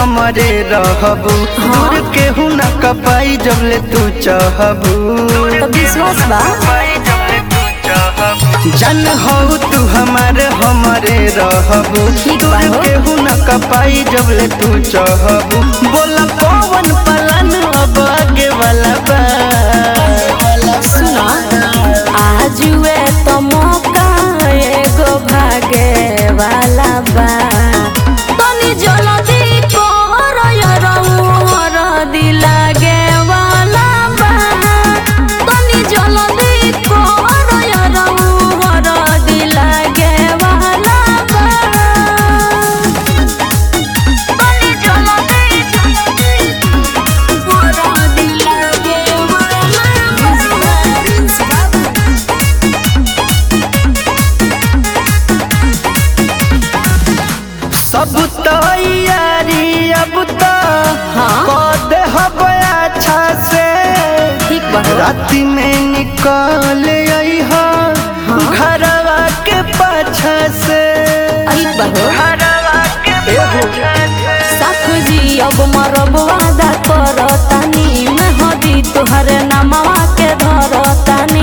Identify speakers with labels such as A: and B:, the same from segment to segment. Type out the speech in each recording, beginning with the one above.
A: हमरे रहबू दूर केहू न कपाई जबले तू चाहबू
B: तो विश्वास बा
A: जन हो तू हमारे हमरे रहबू
B: ठीक बा
A: दूर
B: हो।
A: केहू न कपाई जबले तू चाहबू बोला कौन पलन अब आगे वाला बा
B: सुना आजुए तो मौका एगो भागे वाला बा तनी जल्दी कर यरौर दिलागे वाला बा तनी जल्दी कर यरौर दिलागे वाला बा तनी जल्दी कर दिलागे
A: सब तैयारी अब तो
B: हाँ।
A: कर दे हब अच्छा से
B: ठीक बा हो।
A: राति में निकल आई हो घरवा के पाछा से
B: ठीक बा हो।
A: घरवा के पाछा से
B: साख जी अब मरब वादा करतानी मेहदी तुहरे नामवा के धरतानी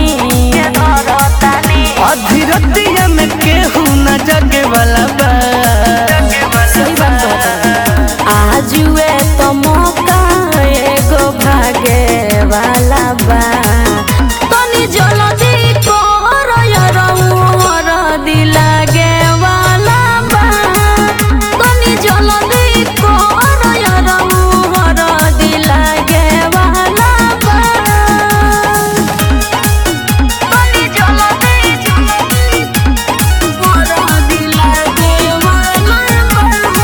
A: अधीरतिया में केहू न जगे वाला बा
B: सही बात कहता आजुए तो मौका एगो भागे वाला बा तनी जल्दी कर यरौर दिलागे वाला बा तनी जल्दी कर यरौर दिलागे वाला बा तनी जल्दी कर दिलागे वाला बा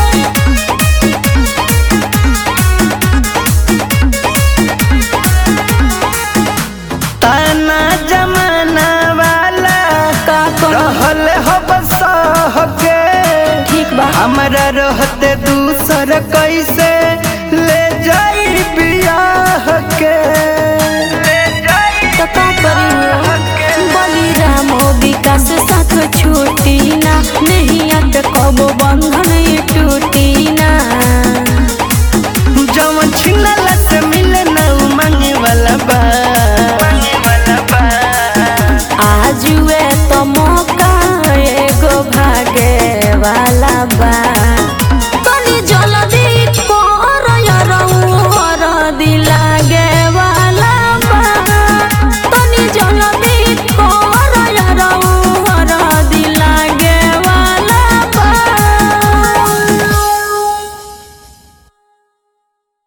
A: ताना जमाना वाला
B: का करो
A: रहल हब सह के
B: ठीक बा
A: हमरा रहते दूसर कैसे